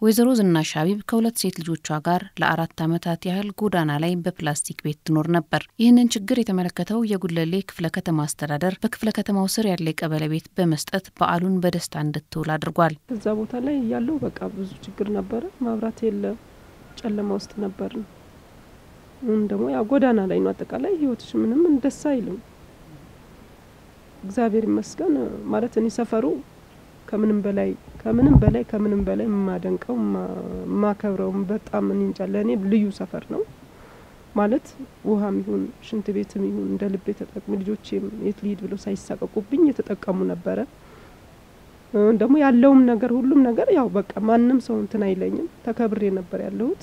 ወይዘሮ ዝናሽ ሀቢብ ከሁለት ሴት ልጆቿ ጋር ለአራት ዓመታት ያህል ጎዳና ላይ በፕላስቲክ ቤት ትኖር ነበር። ይህንን ችግር የተመለከተው የጉለሌ ክፍለ ከተማ አስተዳደር በክፍለ ከተማው ስር ያለ የቀበሌ ቤት በመስጠት በዓሉን በደስታ እንድትውል አድርጓል። እዛ ቦታ ላይ ያለው በቃ ብዙ ችግር ነበረ። ማብራት የለ፣ ጨለማ ውስጥ ነበር ነው። አሁን ደግሞ ያው ጎዳና ላይ ነው። አጠቃላይ ህይወትሽ ምንም ደስ አይልም። እግዚአብሔር ይመስገን ማለት እኔ ሰፈሩ ከምንም በላይ ከምንም በላይ ከምንም በላይ የማደንቀው የማከብረው በጣም እኔ እንጃ ለእኔ ልዩ ሰፈር ነው ማለት ውሃም ይሁን ሽንት ቤትም ይሁን እንደ ልቤ ተጠቅሚ ልጆቼም የት ልሂድ ብለው ሳይሳቀቁብኝ የተጠቀሙ ነበረ። ደግሞ ያለውም ነገር ሁሉም ነገር ያው በቃ ማንም ሰው እንትን አይለኝም። ተከብሬ ነበር ያለሁት።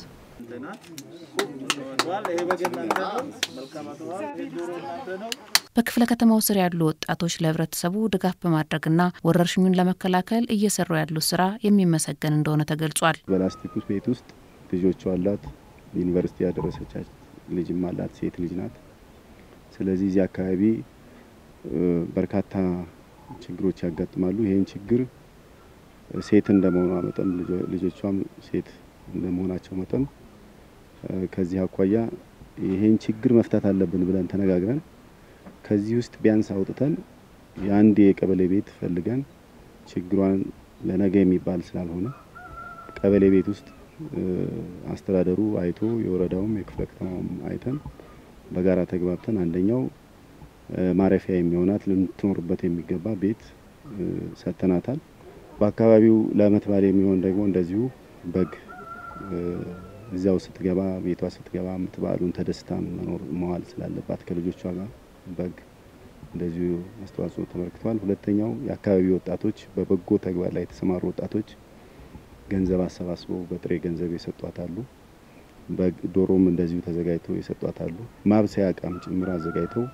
በክፍለ ከተማው ስር ያሉ ወጣቶች ለህብረተሰቡ ድጋፍ በማድረግና ወረርሽኙን ለመከላከል እየሰሩ ያሉት ስራ የሚመሰገን እንደሆነ ተገልጿል። በላስቲክ ውስጥ ቤት ውስጥ ልጆቿ አላት፣ ዩኒቨርሲቲ ያደረሰቻት ልጅም አላት፣ ሴት ልጅ ናት። ስለዚህ እዚህ አካባቢ በርካታ ችግሮች ያጋጥማሉ። ይህን ችግር ሴት እንደመሆኗ መጠን ልጆቿም ሴት እንደመሆናቸው መጠን ከዚህ አኳያ ይሄን ችግር መፍታት አለብን ብለን ተነጋግረን ከዚህ ውስጥ ቢያንስ አውጥተን የአንድ የቀበሌ ቤት ፈልገን ችግሯን ለነገ የሚባል ስላልሆነ ቀበሌ ቤት ውስጥ አስተዳደሩ አይቶ የወረዳውም የክፍለ ከተማውም አይተን በጋራ ተግባብተን አንደኛው ማረፊያ የሚሆናት ልትኖርበት የሚገባ ቤት ሰጥተናታል። በአካባቢው ለዓመት በዓል የሚሆን ደግሞ እንደዚሁ በግ እዚያው ስትገባ ቤቷ ስትገባ ዓመት በዓሉን ተደስታ መኖር መዋል ስላለባት ከልጆቿ ጋር በግ እንደዚሁ አስተዋጽኦ ተመልክተዋል። ሁለተኛው የአካባቢ ወጣቶች በበጎ ተግባር ላይ የተሰማሩ ወጣቶች ገንዘብ አሰባስበው በጥሬ ገንዘብ የሰጧት አሉ። ዶሮም እንደዚሁ ተዘጋጅተው የሰጧት አሉ። ማብሰያ እቃም ጭምር አዘጋጅተው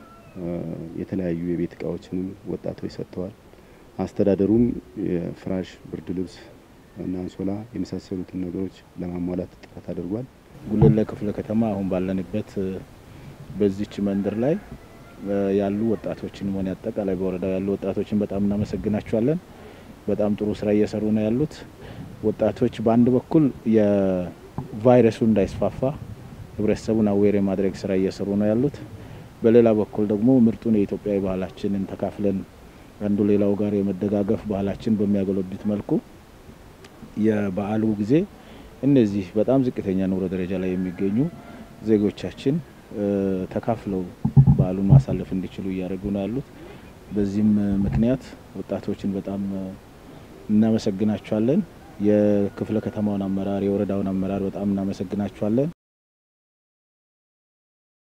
የተለያዩ የቤት እቃዎችንም ወጣቶች ሰጥተዋል። አስተዳደሩም የፍራሽ ብርድ ልብስ እና አንሶላ የመሳሰሉትን ነገሮች ለማሟላት ጥረት አድርጓል። ጉለሌ ክፍለ ከተማ አሁን ባለንበት በዚች መንደር ላይ ያሉ ወጣቶችን ሆነ አጠቃላይ በወረዳው ያሉ ወጣቶችን በጣም እናመሰግናቸዋለን። በጣም ጥሩ ስራ እየሰሩ ነው ያሉት ወጣቶች። በአንድ በኩል የቫይረሱ እንዳይስፋፋ ህብረተሰቡን አዌር የማድረግ ስራ እየሰሩ ነው ያሉት። በሌላ በኩል ደግሞ ምርጡን የኢትዮጵያዊ ባህላችንን ተካፍለን አንዱ ሌላው ጋር የመደጋገፍ ባህላችን በሚያጎለብት መልኩ የበዓሉ ጊዜ እነዚህ በጣም ዝቅተኛ ኑሮ ደረጃ ላይ የሚገኙ ዜጎቻችን ተካፍለው በዓሉን ማሳለፍ እንዲችሉ እያደረጉ ነው ያሉት። በዚህም ምክንያት ወጣቶችን በጣም እናመሰግናቸዋለን። የክፍለ ከተማውን አመራር፣ የወረዳውን አመራር በጣም እናመሰግናቸዋለን።